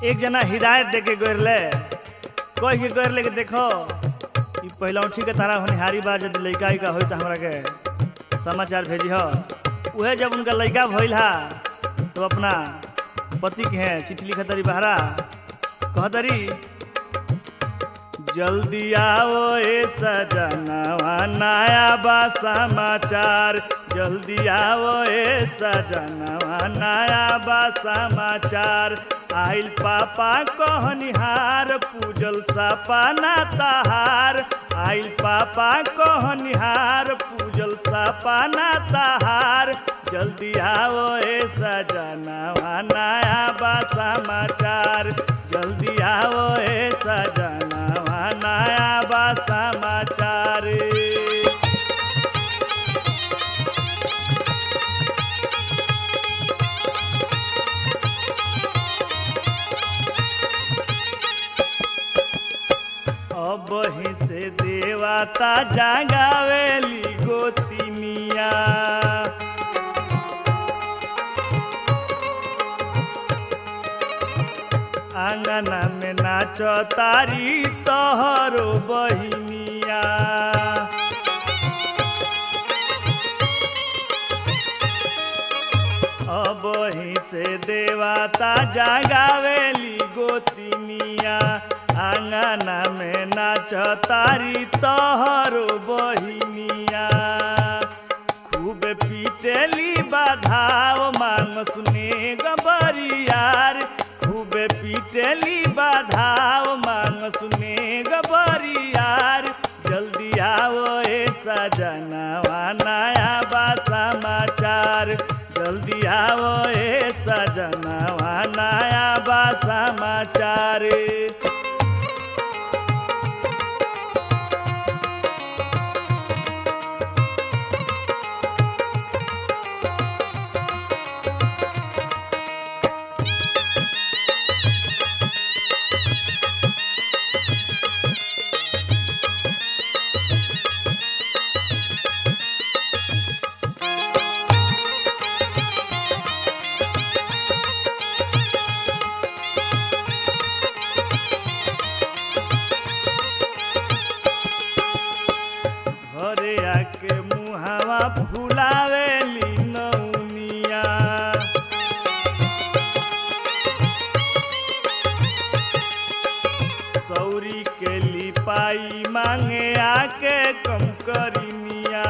एक जना हिदायत दे के गोरले कह के गोरले के देखो ई पहला उठी के तारा होनिहारी बा यदि लइका का होई त हमरा के समाचार भेजी हो उहे जब उनका लइका भइल हा तो अपना पति के हैं चिट्ठी लिखत तरी बहरा कहतरी जल्दी आओ ए सजनवा नया बा समाचार जल्दी आओ ए सजनवा नया बा समाचार आइल पापा कहनिहार पूजल सपना तहार आइल पापा कहनिहार पूजल सपना तहार जल्दी आओ ए सजनवा नया बा समाचार जल्दी आओ ए सजनवा नया बा समाचार अब ही से देवता जगावेली गोतिनिया आंगना में नाचो तारी तोहरो बहिनिया अब ही से देवता जगावेली गोतिनिया आंगना में नाचो तारी तोहरो बहिनिया खूब पीटेली बाधाव मांग सुने गबरियार खूब पीटेली बाधाव मांग सुने गबरियार जल्दी आओ ए सजनवा नया बा समाचार जल्दी आओ ए सजनवा नया बा समाचार घरे आके मुहावा फुलावेली नौनिया सौरी के लिपाई मांगे आके कम करिनिया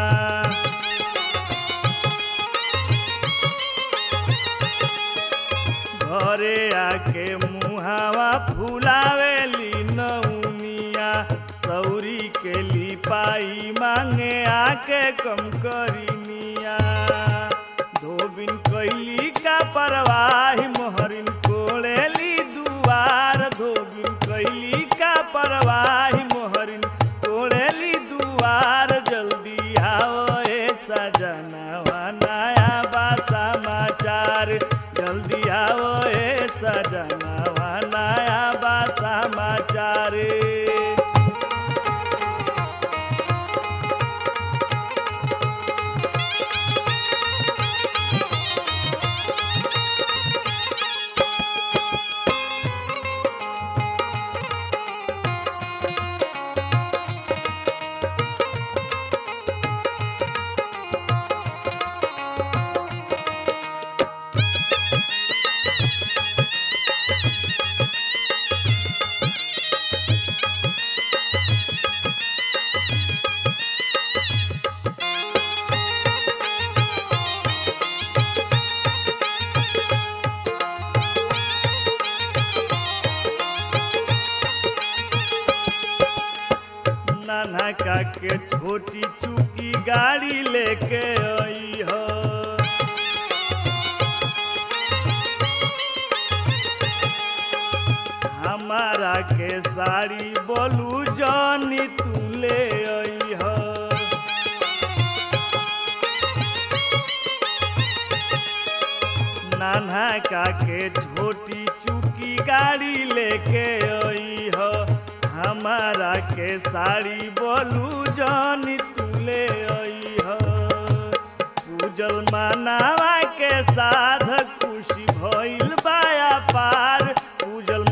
घरे आके मुहावा फुलावेली नौनिया सौरी के लिपाई मांगे आके कम करिनिया धोबिन कैली का परवाही मोहरिन कोड़ेली दुआर धोबिन कैली का परवाही मोहरिन कोड़ेली दुआर जल्दी आओ ए सजनवा नया बा समाचार जल्दी आओ ए सजनवा नया बा समाचार नाना का के छोटी चुकी गाड़ी लेके आई हो हमारा के साड़ी बोलू जानी तू ले आई हो नाना का के छोटी चुकी गाड़ी लेके आई हो हमारा के साड़ी बोलू जानी तू ले आई हो पूजल मानावा के साथ खुशी भइल बाया पार पूजल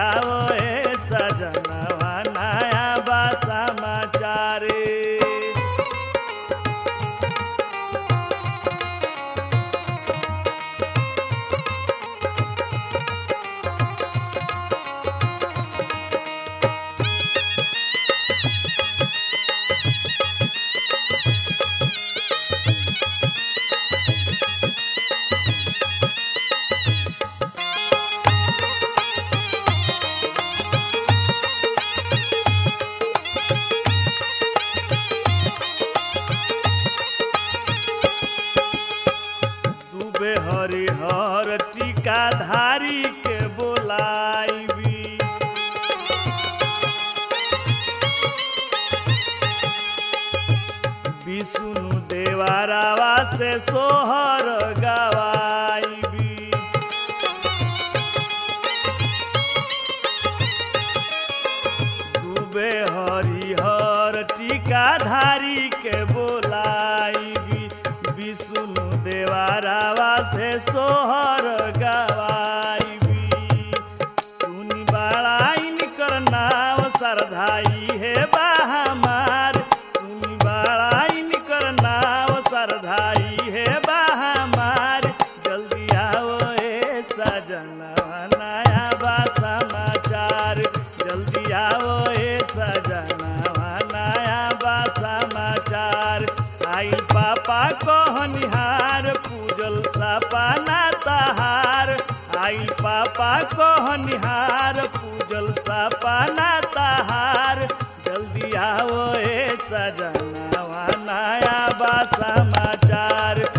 आओ ए सजनवा नया बा समाचार दुबे हरिहर टीका धारी के बोलाइबी विष्णु देवारावा से सोहर गवाइबी डूबे हरिहर टीका धारी के बोलाइबी विष्णु देवारावा से सोहर गवाइबी सुनी बाड़ाइन कर नाव सरधाई है बाहमार सुनी बाड़ाइन कर नाव सरधाई है बाहमार जल्दी आओ ए सजनवा नया बा समाचार जल्दी आओ ए सजनवा नया बा समाचार आइल पापा कहनिहार पूजल सपना तहार आइल पापा कहनिहार पूजल सपना तहार जल्दी आओ ए सजनवा नया बा समाचार